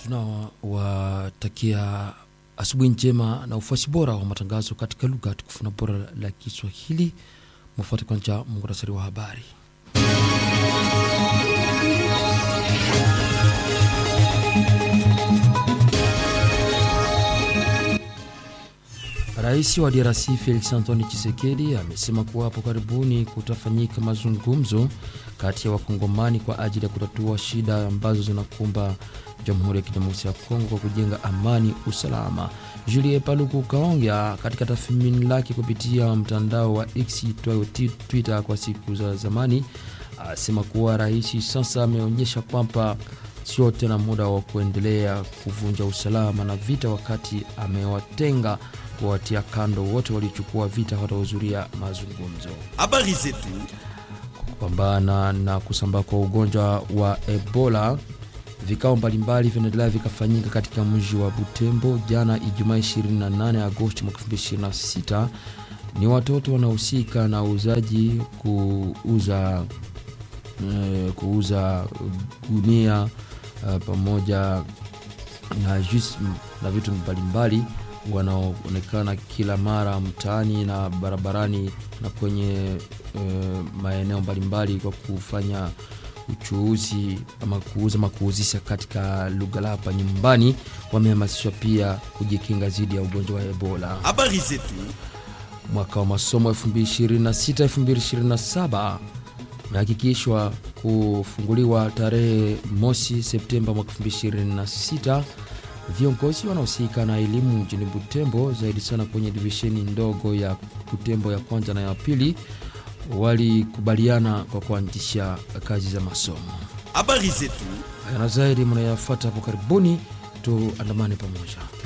tunawatakia asubuhi njema na ufuasi bora wa matangazo katika lugha tukufu na bora la Kiswahili. Mfuate kwanza muhtasari wa habari. Rais wa DRC Felix Antoine Tshisekedi amesema kuwa hapo karibuni kutafanyika mazungumzo kati ya wakongomani kwa ajili ya kutatua shida ambazo zinakumba Jamhuri ya Kidemokrasia ya Kongo kwa kujenga amani, usalama. Julie Paluku Kaongea katika tathmini lake kupitia mtandao wa X itwayo Twitter kwa siku za zamani asema kuwa rais sasa ameonyesha kwamba sio tena muda wa kuendelea kuvunja usalama na vita, wakati amewatenga kuwatia kando wote waliochukua vita watahudhuria mazungumzo. Habari zetu Kupambana na kusambaa kwa ugonjwa wa Ebola, vikao mbalimbali vinaendelea vikafanyika katika mji wa Butembo jana Ijumaa 28 Agosti mwaka 2026. Ni watoto wanaohusika na uuzaji kuuza eh, kuuza gunia eh, pamoja na juice na vitu mbalimbali wanaoonekana kila mara mtaani na barabarani na kwenye e, maeneo mbalimbali kwa kufanya uchuuzi ama kuuza ama kuuzisha katika lugha la hapa nyumbani, wamehamasishwa pia kujikinga dhidi ya ugonjwa wa Ebola. habari zetu Mwaka wa masomo 2026 2027 umehakikishwa kufunguliwa tarehe mosi Septemba mwaka 2026. Viongozi wanaohusika na elimu mjini Butembo, zaidi sana kwenye divisheni ndogo ya Butembo ya kwanza na ya pili, walikubaliana kwa kuanzisha kazi za masomo. habari zetu Haya na zaidi mnayafuata hapo karibuni, tuandamane pamoja.